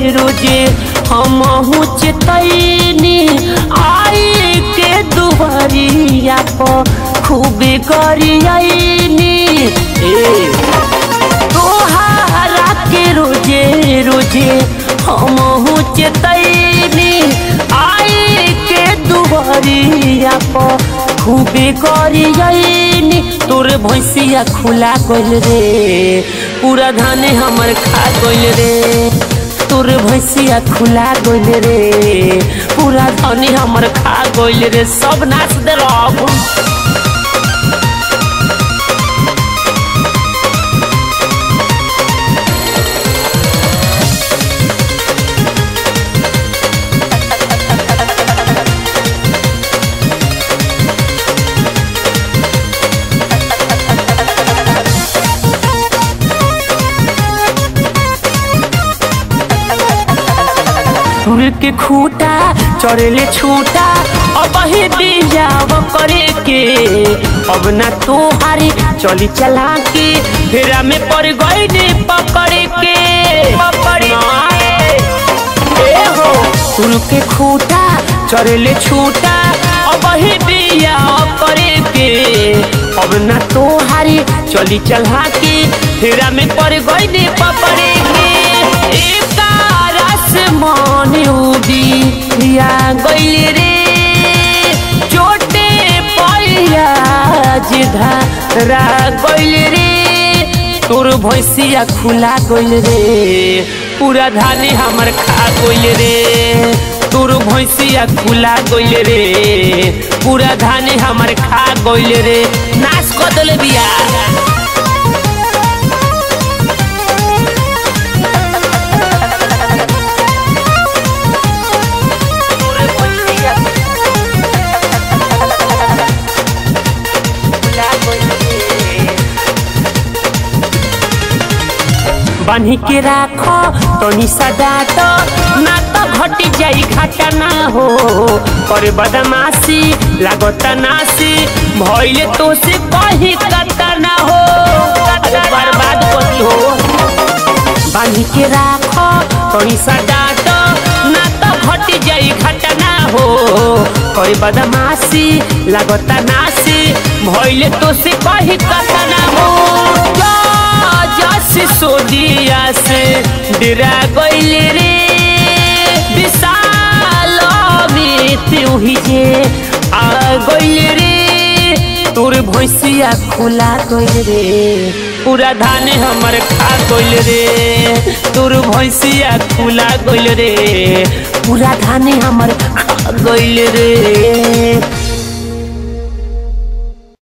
रोजे हम चेतैनी आई के दुबरिया पर खूबे करियनी ए तोहारा के रोजे रोजे हम चेतैनी आई के दुबरिया पर खूबे करियनी तोर भैंसिया खुला गइल रे पूरा धाने हमर खा गइल रे तोर भैंसिया खुला गइल रे पूरा धाने हमर खा गइल रे सब नाच दे रब फूल के खूटा चढ़ले छूटा अब ही बिजाव करे के अब ना तोहारी चली चला के फेरा में पड़ गई ने पकड़े के पकड़े ए हो फूल के खूटा चढ़ले छूटा अब ही बिजाव करे के अब ना तोहारी चली चला के फेरा में पड़ गई ने पकड़े के एक रस मन उदी या गइल रे चोटे पैया जिधरा गइल रे तोर भैंसिया खुला गइल रे पूरा धाने हमर खा गइल रे तोर भैंसिया खुला गइल रे पूरा धाने हमर खा गइल रे नाश कर देले बिया बान्ही के राख तनी सदात ना तो घटी जाई घाटा ना हो पर बदमाशी लागत नासी भइले तो से कही कता ना हो अरे बर्बाद करी हो बान्ही के राख तनी सदात ना तो घटी जाई घाटा ना हो पर बदमाशी लागत नासी भइले तो से कही कता ना हो जस सोदिया से डरा गइल रे विशाल में ही जे आ गइल रे तोर भैंसिया खुला गइल रे पूरा धान हमर खा गइल रे तोर भैंसिया खुला गइल रे पूरा धान हमर खा गइल रे